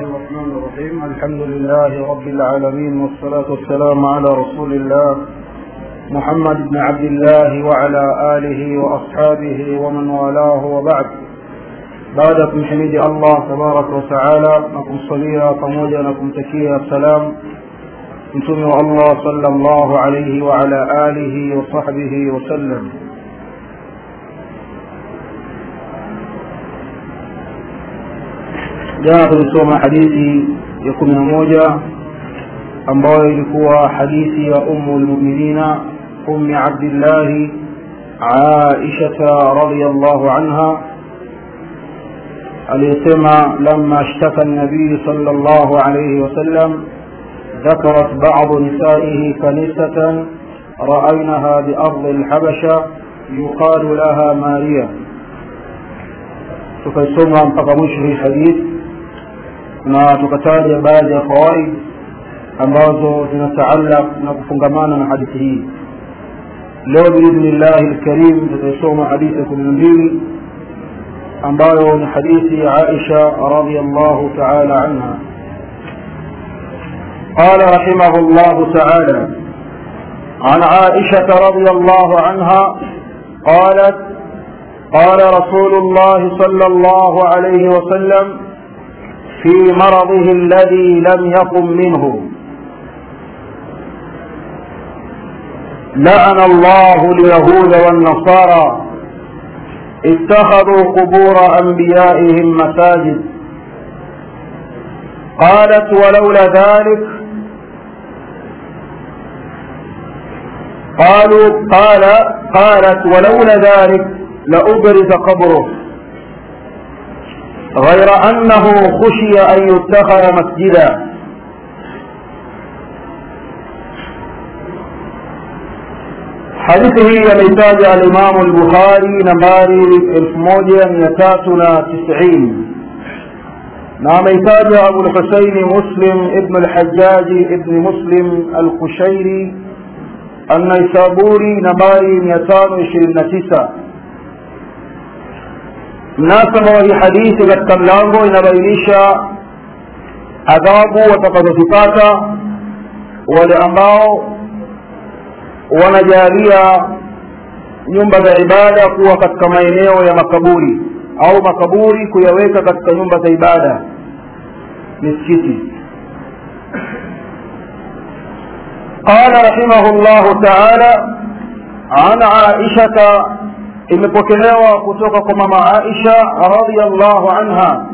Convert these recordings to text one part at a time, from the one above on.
الرحمن الرحيم الحمد لله رب العالمين والصلاة والسلام على رسول الله محمد بن عبد الله وعلى آله وأصحابه ومن والاه وبعد بعد حميد الله تبارك وتعالى نكم صليا pamoja na kumtakia salam mtume wa Allah sallallahu alayhi wa ala alihi wa sahbihi wa sallam jana tulisoma hadithi ya kumi na moja ambayo ilikuwa hadithi ya umu lmuminina ummi abdillahi aishata radiallahu anha aliyesema lama ashtaka nabiyu sal llahu alaihi wasallam ذكرت بعض نسائه كنيسة رأينها بأرض الحبشة يقال لها ماريا tukaisoma mpaka mwisho hii hadithi na tukataja baadhi ya fawaid ambazo zinataallaq na kufungamana na hadithi hii leo biidhnillahi lkarim tutaisoma hadithi ya kumi na mbili ambayo ni hadithi ya aisha radiallahu taala anha قال رحمه الله تعالى عن عائشة رضي الله عنها قالت قال رسول الله صلى الله عليه وسلم في مرضه الذي لم يقم منه لعن الله اليهود والنصارى اتخذوا قبور أنبيائهم مساجد قالت ولولا ذلك قالوا قال قالت ولولا ذلك لأبرز قبره غير أنه خشي أن يتخذ مسجدا حديثه يميتاج الإمام البخاري نمباري الموجة ميتاتنا تسعين نعم يتاج أبو الحسين مسلم ابن الحجاج ابن مسلم القشيري النيسابوري نمباري ميتان وعشرين تسعة mnasaba wa hii hadithi katika mlango inabainisha adhabu watakazozipata wale ambao wanajalia nyumba za ibada kuwa katika maeneo ya makaburi au makaburi kuyaweka katika nyumba za ibada misikiti قال رحمه الله تعالى عن عائشة imepokelewa kutoka kwa mama Aisha radhiyallahu anha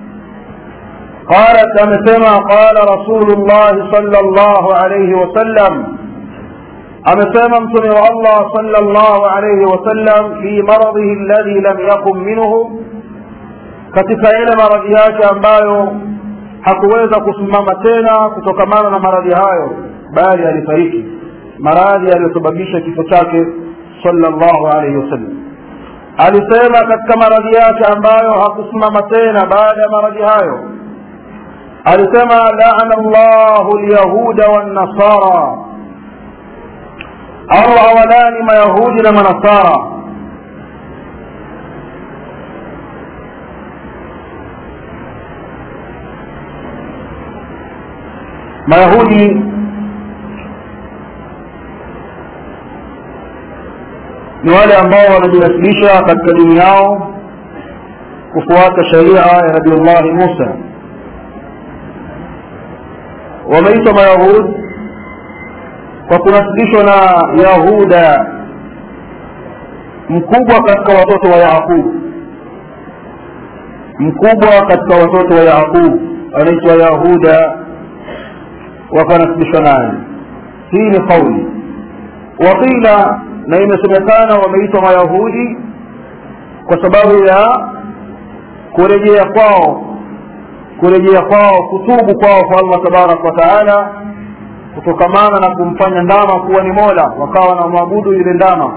قالت amesema qala rasulullah sallallahu alayhi wasallam amesema mtume wa Allah sallallahu alayhi wasallam fi maradhihi alladhi lam yaqum minhu katika ile maradhi yake ambayo hakuweza kusimama tena kutokamana na maradhi hayo bali alifariki maradhi yaliyosababisha kifo chake sallallahu alayhi wasallam alisema katika maradhi yake ambayo hakusimama tena baada ya maradhi hayo alisema laana llahu lyahuda wannasara allah awalani mayahudi na manasara mayahudi ni wale ambao wanajinasilisha katika dini yao kufuata sharia ya nabiullahi musa wameitwa mayahud kwa kunasibishwa na yahuda mkubwa katika watoto wa yaqub mkubwa katika watoto wa yaqub anaitwa yahuda wakanasibishwa naye hii ni kauli waqila na imesemekana wameitwa mayahudi kwa sababu ya kurejea kwao kurejea kwao kutubu kwao kwa allah tabaraka wa taala kutokamana na kumfanya ndama kuwa ni mola wakawa na mwabudu yule ndama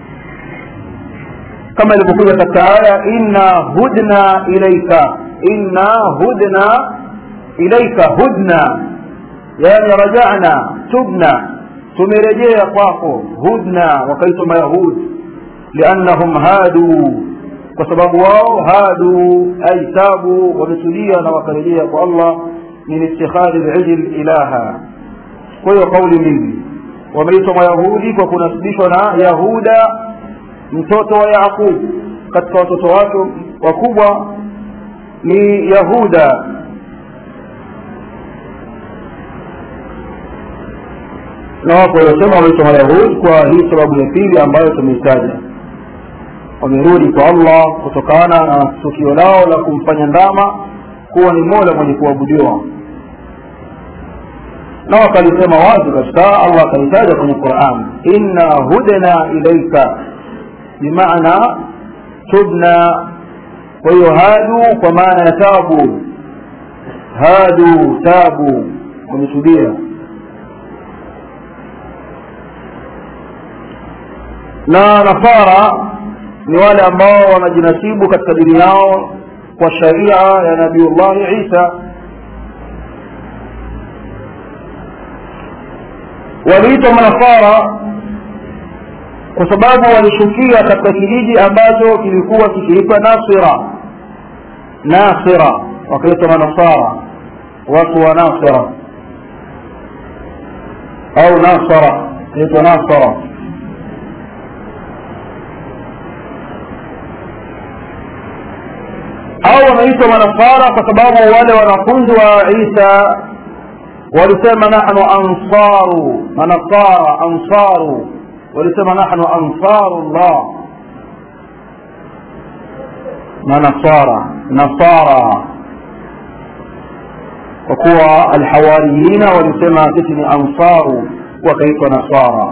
kama ilivyokuja katika aya inna hudna ilaika inna hudna ilaika hudna yani rajana tubna tumerejea kwako hudna wakaitwa mayahud liannahum hadu kwa sababu wao hadu ay tabu wametulia na wakarejea kwa allah min ittikhadhi lijl ilaha kwa hiyo kauli mbili wameitwa mayahudi kwa kunasibishwa na yahuda mtoto wa yaqub katika watoto wake wakubwa ni yahuda na wapo waliosema wameitwa mayahudi kwa hii sababu ya pili ambayo tumeitaja wamerudi kwa allah kutokana na tukio lao la kumfanya ndama kuwa ni mola mwenye kuabudiwa na wakalisema wazi kabisa allah akalitaja kwenye quran inna hudna ilaika bimaana tubna kwa hiyo hadu kwa maana ya tabu hadu tabu wametubia na nasara ni wale ambao wanajinasibu katika dini yao kwa sharia ya nabiullahi isa waliitwa manasara kwa sababu walishukia katika kijiji ambacho kilikuwa kikiitwa nasira nasira wakaitwa manasara watu wa nasira au nasara inaitwa nasara au wanaitwa manasara kwa sababu wale wanafunzi wa isa walisema nahnu ansaru manasara ansaru walisema nahnu ansaru llah manasara nasara kwa kuwa alhawariyina walisema sisi ni ansaru wakaitwa nasara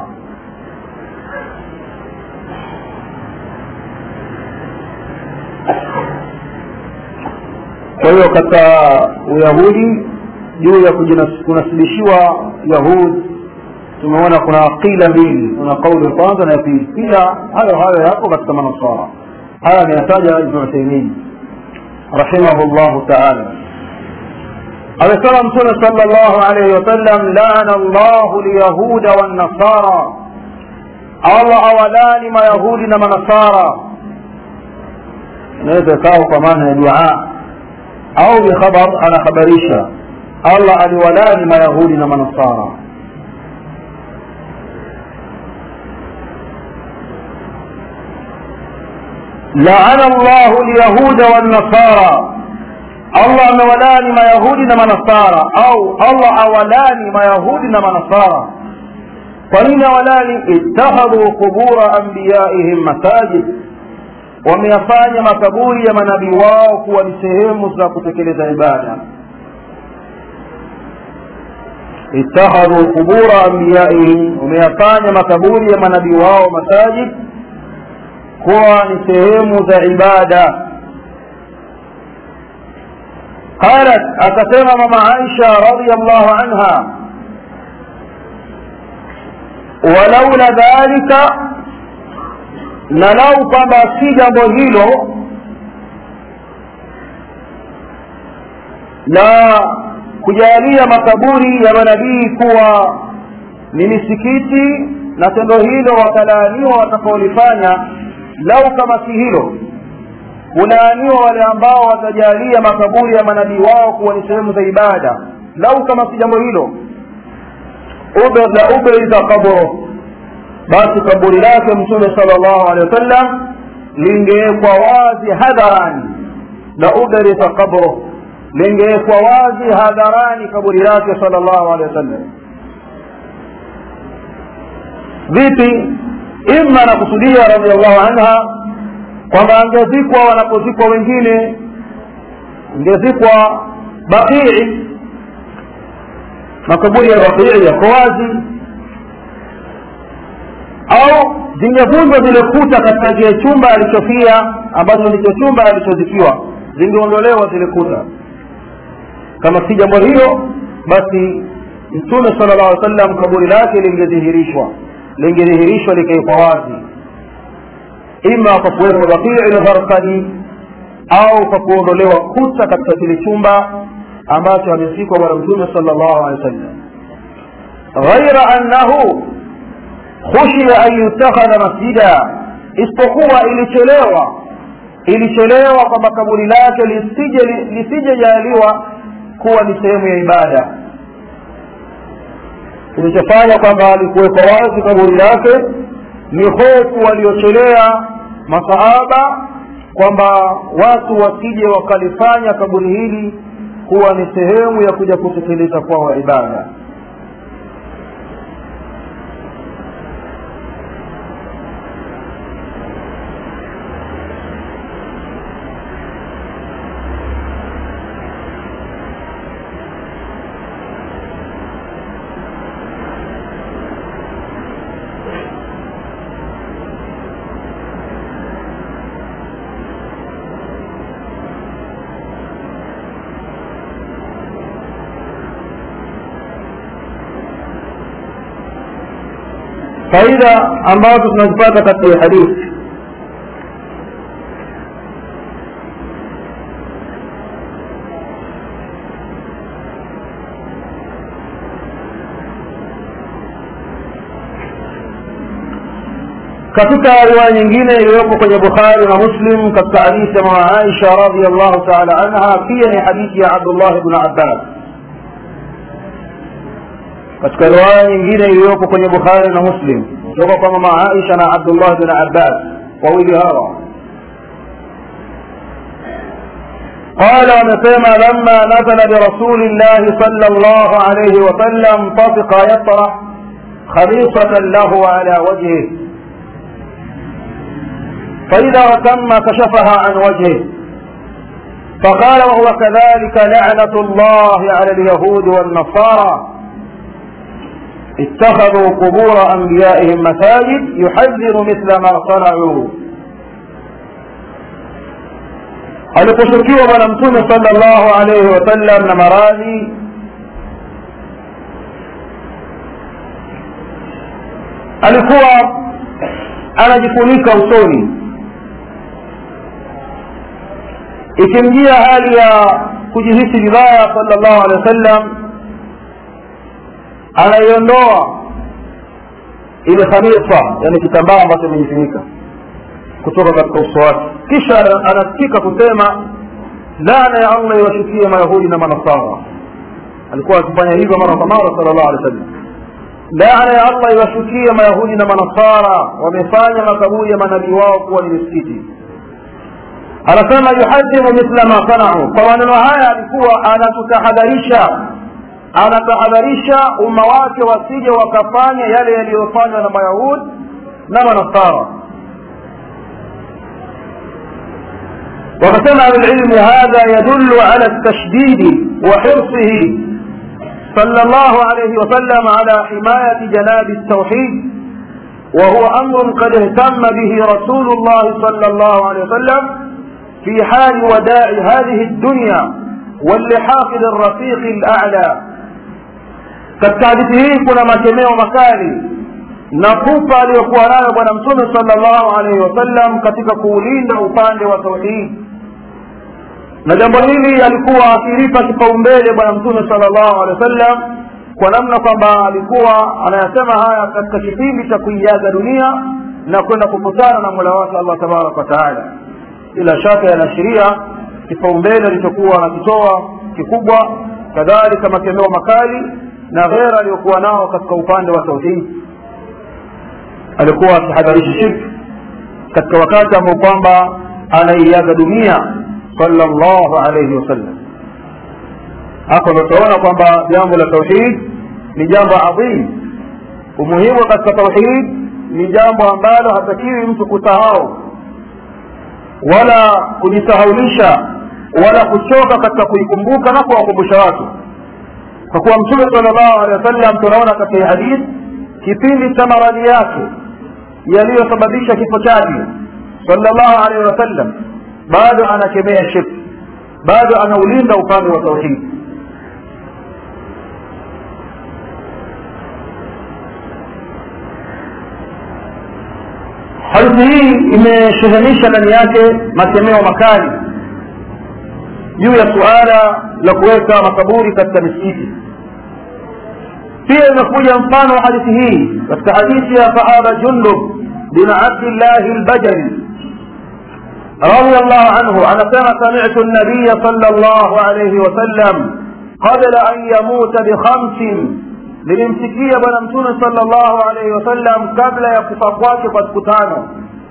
kwa hiyo katika uyahudi juu ya kunasibishiwa yahud tumeona kuna qila mbili kuna kauli ya kwanza na ya pili pia hayo hayo yapo katika manasara haya ameyataja ibnu uthaimin rahimahullahu taala amesema mtume sala llahu alaihi wasallam lana llahu lyahuda wannasara allah awalani mayahudi na manasara inaweza ikawa kwa maana ya duaa au bikhabar anakhabarisha allah aliwalani mayahudi na manasara laana llahu lyahuda wannasara allah amewalani mayahudi na manasara au allah awalani mayahudi na manasara kwa nini awalani ittakhadhu qubura anbiyaihim masajid wameyafanya makaburi ya manabii wao kuwa ni sehemu za kutekeleza ibada ittakhadhu qubura anbiyaihim wameyafanya makaburi ya manabii wao masajid kuwa ni sehemu za ibada qalat akasema mama aisha radiallahu anha walaula dhalika na lau kwamba si jambo hilo la kujalia makaburi ya manabii kuwa ni misikiti na tendo hilo watalaaniwa watakaolifanya lau kama si hilo kulaaniwa wale ambao watajalia makaburi ya manabii wao kuwa ni sehemu za ibada lau kama si jambo hilo la ubriza kabro basi kaburi lake mtume sala llahu alehi wasallam lingewekwa wazi hadharani la ubriza kabro lingewekwa wazi hadharani kaburi lake sala llahu alehi wasallam vipi ima anakusudia radiallahu anha kwamba angezikwa wanapozikwa wengine ingezikwa baqii makaburi ya baqii yako wazi au zingevunjwa zile kuta katika kile chumba alichofia ambacho ndicho chumba alichozikiwa zingeondolewa zile kuta kama si jambo hilo basi mtume sala llahu alih sallam kaburi lake lingedhihirishwa lingedhihirishwa likaikwa wazi ima kwa kuwekwa bakii lgharkadi au kwa kuondolewa kuta katika kile chumba ambacho amezikwa bwana mtume sala llahu alehi wa sallam ghaira annahu khushiya an yutakhadha masjida isipokuwa ilichelewa ilichelewa kwamba kaburi lake lisije lisijejaliwa kuwa ni sehemu ya ibada kilichofanya kwamba alikuwekwa wazi kaburi lake ni hofu waliochelea masahaba kwamba watu wasije wakalifanya kaburi hili kuwa ni sehemu ya kuja kutekeleza kwao ibada faida ambazo tunazipata katika hadithi katika riwaya nyingine iliyopo kwenye bukhari na muslim katika hadithi ya mama aisha radiallahu taala anha pia ni hadithi ya abdullah bnu abbas katika riwaya nyingine iliyopo kwenye bukhari na muslim kutoka kwa mama aisha na abdullah bin abbas wawili hawa قال ومسيما لما نزل برسول الله صلى الله عليه وسلم طفق يطرح خليصة له على وجهه فإذا تم كشفها عن وجهه فقال وهو كذلك لعنة الله على اليهود والنصارى اتخذوا قبور أنبيائهم مساجد يحذر مثل ما صنعوا aliposhukiwa bwana mtume salllahu alaihi wasallam na maradhi alikuwa anajifunika usoni ikimjia hali ya kujihisi vibaya salllahu alehi wasallam anaiondoa ile khamisa yani kitambaa ambacho imejifunika kutoka katika uso wake kisha anasikika kusema laana ya allah iwashukie mayahudi na manasara alikuwa akifanya hivyo mara kwa mara sala llahu alehi wasallam laana ya allah iwashukie mayahudi na manasara wamefanya makaburi ya manabii wao kuwa ni misikiti anasema yuhadhiru mithla ma sanau kwa maneno haya alikuwa anatutahadharisha anatahadharisha umma wake wasije wakafanya yale yaliyofanywa na mayahudi na manasara وقسم أهل العلم هذا يدل على التشديد وحرصه صلى الله عليه وسلم على حماية جناب التوحيد وهو أمر قد اهتم به رسول الله صلى الله عليه وسلم في حال وداع هذه الدنيا واللحاق للرفيق الأعلى katika hadithi hii kuna makemeo makali na pupa aliyokuwa nayo bwana mtume salllahu alaihi wasallam katika kuulinda upande wa tauhidi na jambo hili alikuwa akilipa kipaumbele bwana mtume salllahu alehi wasallam kwa namna kwamba alikuwa anayasema haya katika kipindi cha kuiaga dunia na kwenda kukutana na mola wake allah tabaraka wataala bila shaka yanaashiria kipaumbele alichokuwa anakitoa kikubwa kadhalika makemeo makali na ghera aliyokuwa nao katika upande wa tauhidi alikuwa akihadharisha shirki katika wakati ambao kwamba anaiaga dunia sallallahu alayhi wasallam hapo ndo tunaona kwamba jambo la tauhid ni jambo adhim umuhimu katika tauhid ni jambo ambalo hatakiwi mtu kusahau wala kujisahaulisha wala kuchoka katika kuikumbuka na kuwakumbusha watu kwa kuwa mtume sallallahu alaihi wasallam tunaona katika hadithi kipindi cha maradhi yake yaliyosababisha kifo chake sallallahu alaihi wasallam bado anakemea shirki bado anaulinda upande wa tauhidi hadithi hii imeshehenisha ndani yake makemeo makali juu ya suala la kuweka makaburi katika misikiti pia imekuja mfano wa hadithi hii katika hadithi ya sahaba jundub bin abdillahi lbajali رضي الله عنه أنا كما سمعت النبي صلى الله عليه وسلم qabla an yamuta bikhamsin nilimsikia bwana mtume sala llahu alaihi wasallam kabla ya kufa kwake kwa siku tano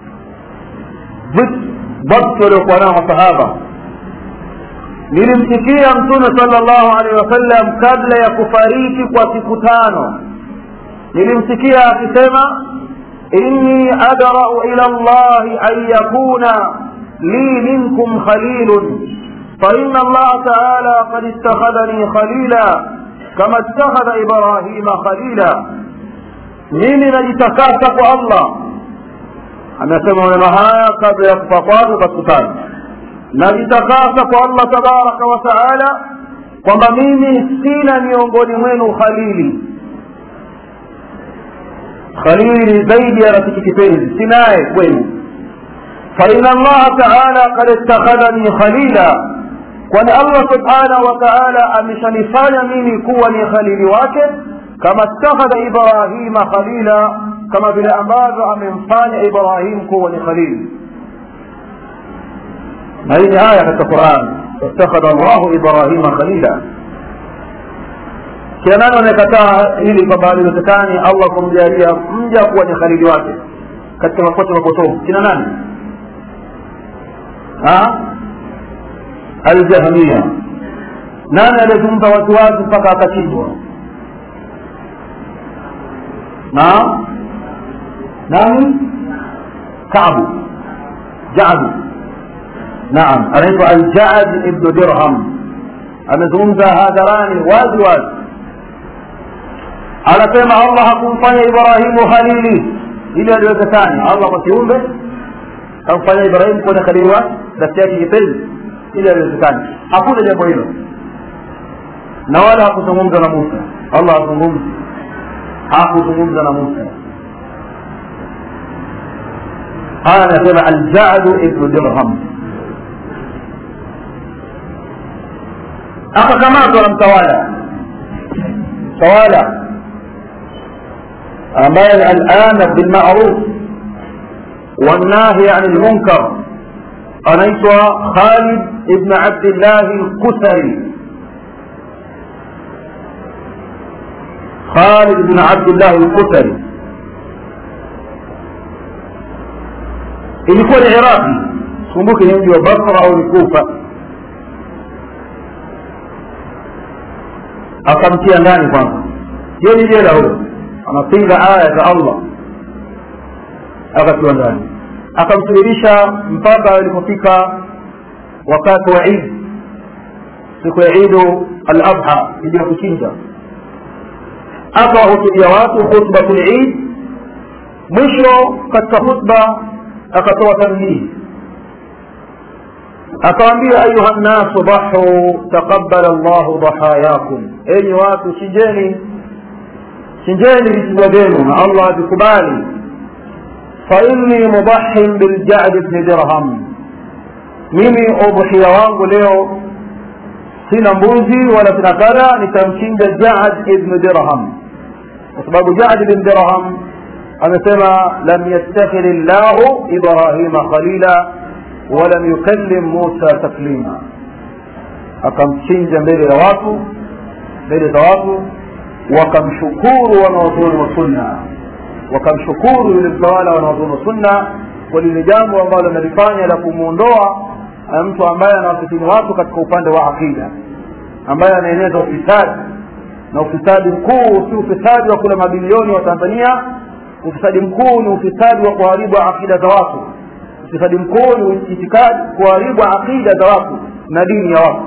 ضبط waliokuwa nao masahaba nilimsikia mtume sala llahu alaihi wasallam kabla ya kufariki kwa siku tano nilimsikia akisema inni adrau ila llahi an yakuna li minkum khalilun فإن الله تعالى قد اتخذني خليلا كما اتخذ إبراهيم خليلا mimi najitakasa kwa allah amesema maneno haya kabla ya kufa kwake kwa siku tano najitakasa kwa allah tabaraka wa taala kwamba mimi sina miongoni mwenu khalili khalili zaidi ya rafiki kipenzi sinaye kwenu faina allaha taala kad ittakhadhani khalila kwani allah subhanahu wa taala ameshanifanya mimi kuwa ni khalili wake kama ittakhadha ibrahima khalila kama vile ambavyo amemfanya ibrahim kuwa ni khalili na hii ni aya katika quran ittakhadha llahu ibrahima khalila kila nani anayekataa hili kwamba haliwezekani allah kumjalia mja kuwa ni khalili wake katika makosa mapotofu kina nani aljahmia nani aliyezungumza waziwazi mpaka akachinjwa na nani kabu jadu naam anaitwa aljad ibnu dirham amezungumza hadharani wazi wazi anasema allah hakumfanya ibrahimu khalili ili aliwezekani allah kwa kiumbe kamfanya ibrahimu kuwa khalili wake rafiki yake kipenzi ili aliwezekani hakuna jambo hilo na wala hakuzungumza na musa allah hazungumzi hakuzungumza na musa haya anasema aljadu ibnu dirham akakamatwa na mtawala mtawala ambaye alamir bilmaruf والناهي عن المنكر anaitwa Khalid ibn Abdullah al-Kusari Khalid ibn Abdullah al-Kusari ilikuwa ni Iraqi kumbuke ni mji wa Basra au ni Kufa akamtia ndani kwanza hiyo ni jela huyo anapinga aya za Allah akatiwa ndani akamsubirisha mpaka alipofika wakati wa Eid siku ya Eid al-Adha ili ya kuchinja akawahutubia watu khutbatul Eid mwisho katika khutba akatoa tanbihi akawaambia ayuha nnasu dahu taqabbala Allahu dhahayakum enyi watu chinjeni chinjeni vichinjwa vyenu na Allah avikubali فإني مضح بالجعد بن درهم mimi udhuhia wangu leo sina mbuzi wala sina kadha nitamchinja jaad ibnu dirham kwa sababu jaad ibn dirham amesema lam yattakhidh llahu ibrahima khalila walam yukallim musa taklima akamchinja mbele ya watu mbele za watu wakamshukuru wanaozuoni wa sunna wakamshukuru yule mtawala wanaozuoni wa sunna kwa lile jambo ambalo analifanya la kumwondoa mtu ambaye anawafitini watu katika upande wa aqida ambaye anaeneza ufisadi na ufisadi mkuu si ufisadi wa kula mabilioni wa tanzania ufisadi mkuu ni ufisadi wa kuharibu aqida za watu ufisadi mkuu ni itikadi kuharibu aqida za watu na dini ya watu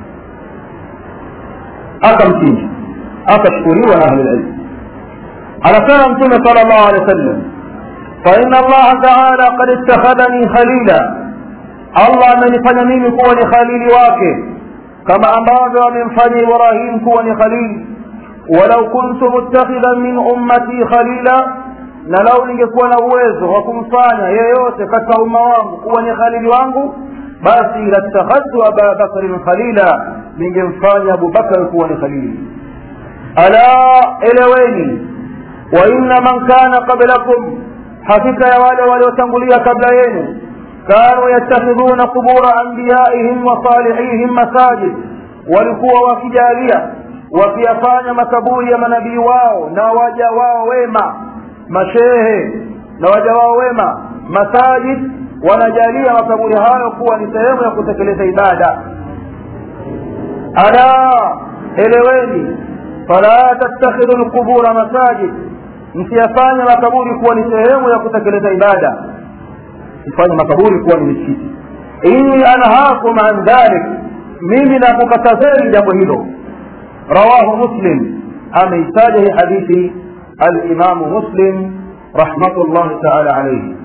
akamchinja akashukuriwa na ahlulilmu anasema mtume sala llahu alehi wa sallam faina allaha taala kad ittakhadhani khalila allah amenifanya mimi kuwa ni khalili wake kama ambavyo amemfanya ibrahim kuwa ni khalili walau kuntu muttakhidhan min ummati khalila na lau ningekuwa na uwezo wa kumfanya yeyote katika umma wangu kuwa ni khalili wangu basi latakhadtu aba bakrin khalila ningemfanya abubakar kuwa ni khalili ala eleweni wa inna man kana qablakum hakika ya wale waliotangulia kabla yenu كانوا يتخذون قبور أنبيائهم وصالحيهم مساجد walikuwa wakijalia wakiyafanya makaburi ya manabii wao na waja wao wema mashehe na waja wao wema masajid wanajalia makaburi hayo kuwa ni sehemu ya kutekeleza ibada ala eleweni fala tattakhidhu lqubura masajid msiyafanya makaburi kuwa ni sehemu ya kutekeleza ibada mfanye makaburi kuwa ni misikiti inni anhaakum an dhalik mimi nakukatazeni jambo hilo rawahu muslim ameitaja hii hadithi alimamu muslim rahmatullahi taala alaihi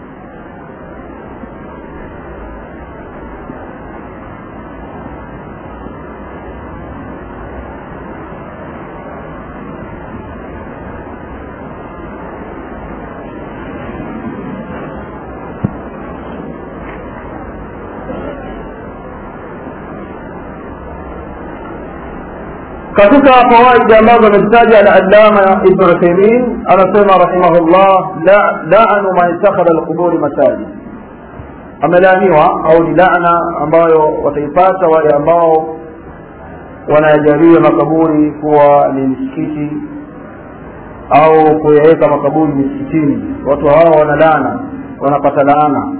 katika fawaidi ambazo amezitaja alalama ibnu uthaimin anasema rahimahullah lanu man ittakhadha alquburi masajid amelaaniwa au ni lana ambayo wataipata wale ambao wanayajalia makaburi kuwa ni misikiti au kuyaweka makaburi misikitini watu hao wana laana wanapata laana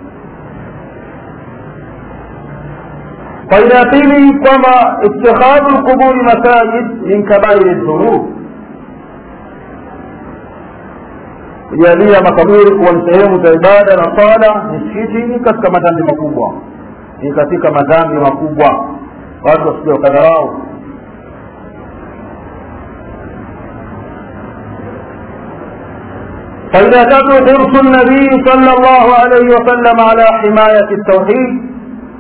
faida ya pili kwamba itikhadhu lquburi masajid min kabairi dhunub kujalia makaburi kuwa ni sehemu za ibada na sala misikiti ni katika madhambi makubwa ni katika madhambi makubwa watu wasija wakadharau فإذا تدعو حرص النبي صلى الله عليه وسلم على حماية التوحيد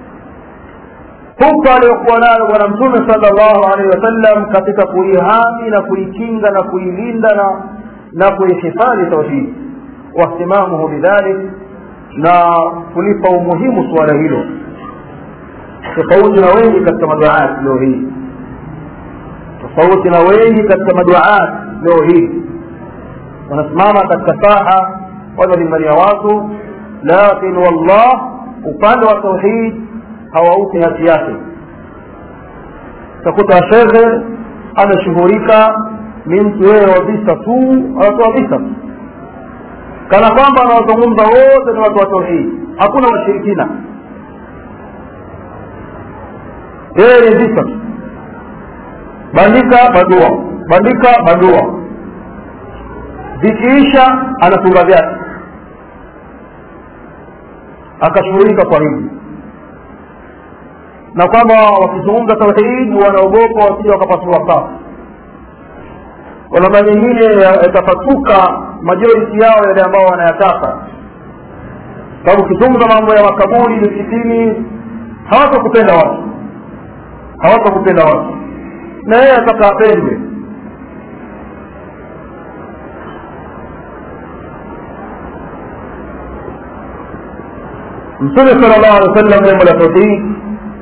huko aliyokuwa nayo bwana mtume salllahu alehi wasallam katika kuihami na kuikinga na kuilinda na na kuihifadhi tauhidi wahtimamuhu bidhalik na kulipa umuhimu suala hilo tofauti na wengi katika maduaat leo hii tofauti na wengi katika maduaat leo hii wanasimama katika saha wanalingania watu lakin wallah upande wa tauhid hawaupi haki yake utakuta shekhe ameshughulika ni mtu yeye wa visa tu anatoa visa tu kana kwamba anawazungumza wote ni watu wa tauhidi hakuna washirikina yeye ni visa tu bandika badua bandika badua vikiisha anatunga vyake akashughulika kwa hivi na kwamba wakizungumza tauhidi wanaogopa wasija wakapasua safu kwa namna nyingine yatapasuka majority yao yale ambao wanayataka sababu ukizungumza mambo ya makaburi misikitini hawatakupenda watu hawatakupenda watu na yeye ataka apendwe mtume sala llahu alehi wa sallam jambo la tauhidi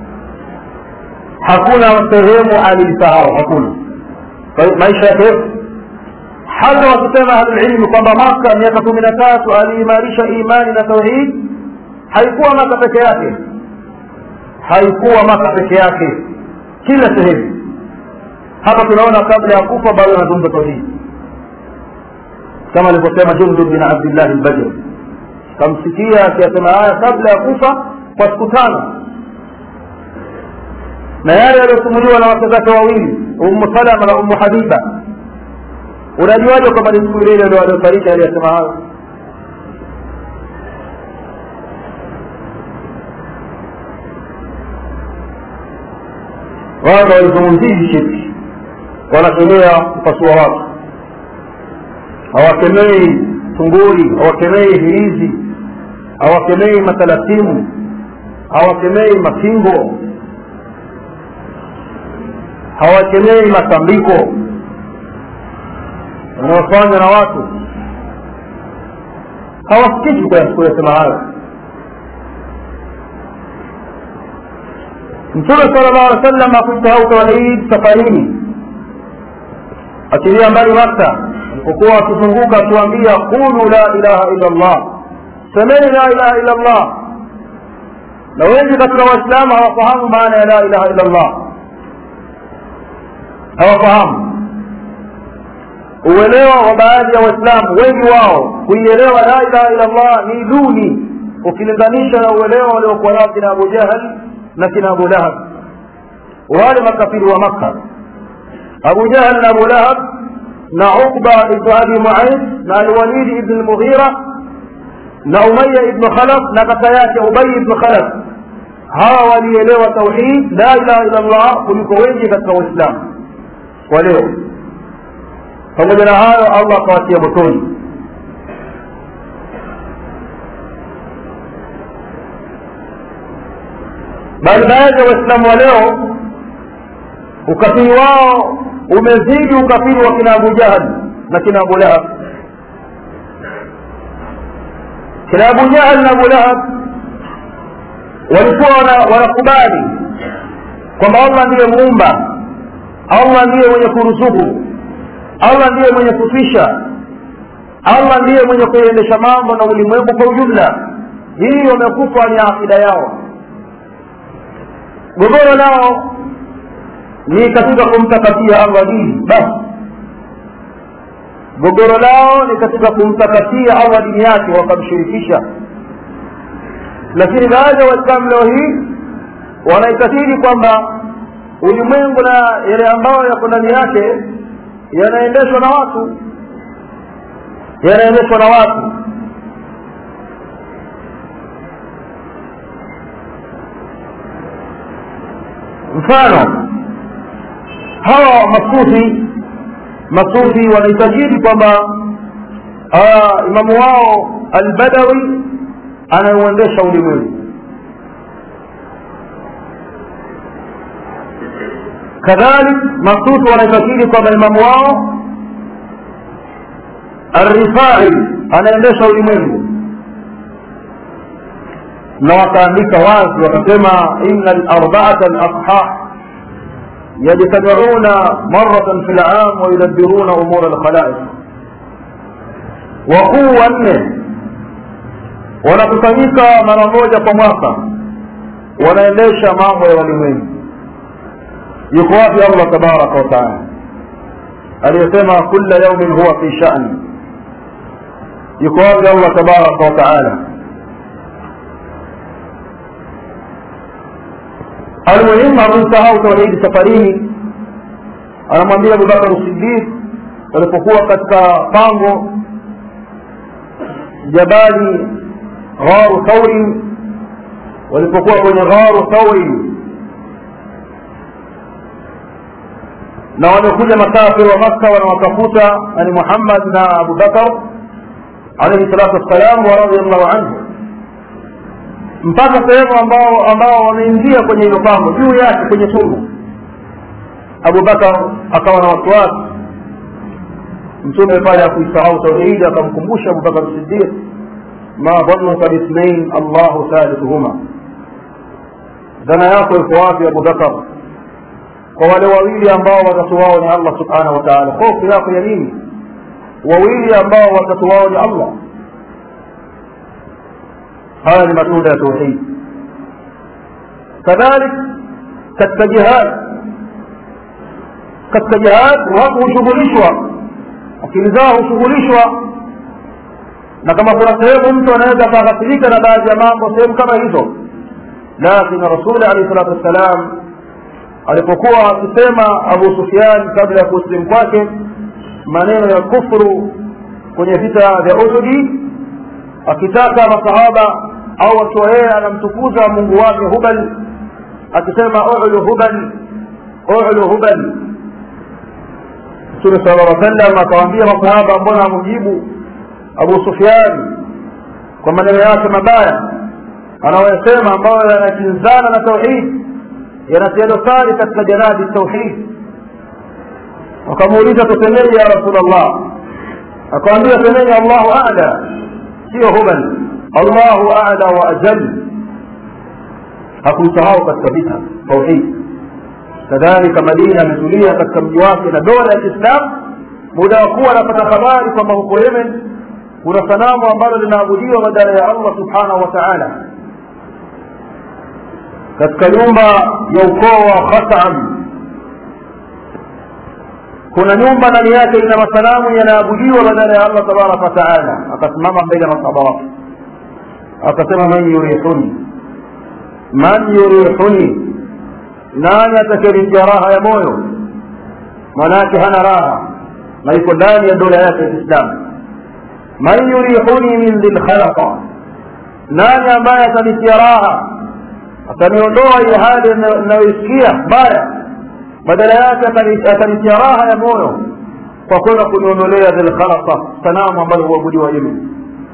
hakuna sehemu aliisahau hakuna maisha yake hata wakisema ahlulilmi kwamba maka miaka kumi na tatu aliimarisha imani na tauhid haikuwa maka peke yake haikuwa maka peke yake kila sehemu hapa tunaona kabla ya kufa bado anazungumza tauhid kama alivyosema jundub bin abdillahi lbajri kamsikia akiyasema haya kabla ya kufa kwa siku tano na yale yaliyosumuliwa na wake zake wawili ummu salama na ummu habiba unajuaje kwamba ni siku ile ile ndio aliofariki aliyesema hayo wao walizungumzii shirki wanakemea kupasua watu hawakemei tunguri hawakemei hirizi hawakemei matalasimu hawakemei mafingo hawakemei matambiko wanaofanywa na watu hawasikishi kuyasema hayo mtume sala llahu alih wasallam hakuisahau tauhid safarini achilia mbali makka alipokuwa akizunguka akiwaambia qulu la ilaha illa llah semeni la ilaha illa llah na wengi katika waislamu hawafahamu maana ya la ilaha illa llah hawafahamu uelewa wa baadhi ya waislamu wengi wao kuielewa la ilaha illa allah ni duni ukilinganisha na uelewa waliokuwa nao kina abu jahal na kina abu lahab wale makafiri wa makka abu jahal na abu lahab na uqba ibnu abi muaid na alwalidi ibn lmughira na umaya ibnu khalaf na kaka yake ubay ibnu khalaf hawa walielewa tauhid la ilaha illa allah kuliko wengi katika waislamu wa leo pamoja na hayo allah akawatia motoni bali baadhi ya waislamu wa leo ukafiri wao umezidi ukafiri wa kina abu jahal na kina abu lahab kina abu jahal na abu lahab walikuwa wanakubali kwamba allah ndiye muumba allah ndiye mwenye kuruzuku allah ndiye mwenye kufisha allah ndiye mwenye kuendesha mambo na ulimwengu kwa ujumla hii wamekufa ni akida yao gogoro lao ni katika kumtakasia allah dini basi gogoro lao ni katika kumtakasia allah dini yake wakamshirikisha lakini baadhi ya waislamu leo hii wanaitakidi kwamba ulimwengu na yale ambayo yako ndani yake yanaendeshwa na watu yanaendeshwa na watu mfano hawa masufi masufi wanaitajiri kwamba imamu wao albadawi anauendesha ulimwengu kadhalik masufi wanaitakiri kwamba imamu wao arifai anaendesha ulimwengu na wakaandika wazi wakasema ina larbaata alashah yajtamiuna maratan fi lam wayudabiruna umura alkhalaiq wakuu wanne wanakusanyika mara moja kwa mwaka wanaendesha mambo ya walimwengu yuko wapi allah tabaraka wataala aliyesema kula yaumin huwa fi shani yuko wapi allah tabaraka wataala almuhimu hakumsahau tauhidi safarini anamwambia abubakar sidiq walipokuwa katika pango jabali gharu thauri walipokuwa kwenye gharu thauri na wamekuja makafiri wa makka wanawatafuta yani muhammad na abubakar alaihi salatu wassalam wa radiallahu anhu mpaka sehemu ambao ambao wameingia kwenye hilo pango juu yake kwenye tundu abubakar akawa na wasiwasi mtume pale akuisahau tauhidi akamkumbusha abubakar sidiq ma dhanuka bithnain allahu thalithuhuma dhana yako iko wapi abubakar kwa wale wawili ambao watatu wao ni allah subhanahu wa taala hofu yako ya nini wawili ambao watatu wao ni allah haya ni matunda ya tauhid kadhalik katika jihad katika jihad watu hushughulishwa akili zao hushughulishwa na kama kuna sehemu mtu anaweza akaghafirika na baadhi ya mambo sehemu kama hizo lakini rasuli alehi salatu wassalam alipokuwa akisema abu sufian kabla ya kusilimu kwake maneno ya kufru kwenye vita vya uhudi akitaka masahaba au akiwa yeye anamtukuza mungu wake hubal akisema ulu hubal ulu hubal mtume sala lla sallam akawaambia masahaba mbona amujibu abu sufian kwa maneno yake mabaya anayoyasema ambayo yanakinzana na tauhid yanatia dosari katika janabi tauhid wakamuuliza tusemeje ya rasulllah akawambia semeni allahu ala sio hubal allahu ala wa ajal hakumsahau katika vita tauhid kadhalika madina ametulia katika mji wake na dola ya kiislamu muda wa kuwa anapata habari kwamba huko yemen kuna sanamu ambalo linaabudiwa badala ya allah subhanahu wa taala katika nyumba ya ukoo wa khatam kuna nyumba ndani yake ina masanamu yanaabudiwa badala ya allah tabaraka wataala akasimama mbele ya masahaba wake akasema man yurihuni man yurihuni nani atakayenitia raha ya moyo manake hana raha na iko ndani ya dola yake ya kiislamu man yurihuni min dhilkhalaqa nani ambaye atanitia raha ataniondoa ile hali inayoisikia mbaya badala yake atanitia raha ya moyo kwa kwenda kuniondolea dhilkhalaqa sanamu ambalo huabudiwa yemen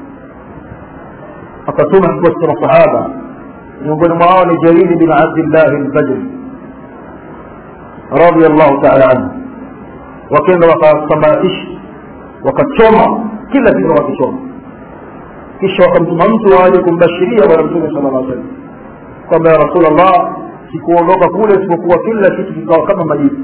akatuma kikosi cha masahaba miongoni mwao ni jariri bin abdillahi lbadri radiallahu taala anhu wakenda wakasambaratisha wakachoma kila kitu wakichoma kisha wakamtuma mtu waje kumbashiria bwana mtume sala llah salam kwamba ya rasulllah sikuondoka kule isipokuwa kila kitu kikawa kama majibu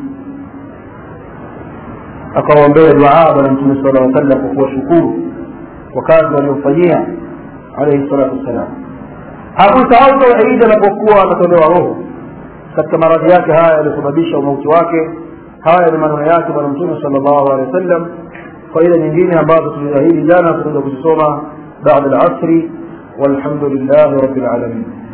akawaombea duaa bwana mtume sala lla sallam kwa kuwashukuru kwa kazi waliofanyia alaihi salatu wassalam hakusahau tauhidi anapokuwa anatolewa roho katika maradhi yake haya yaliyosababisha umauti wake haya ni maneno yake bwana mtume sala llahu alehi wa sallam faida nyingine ambazo tuliahidi jana tunaenda kuzisoma baada lasri walhamdu lillahi rabi lalamin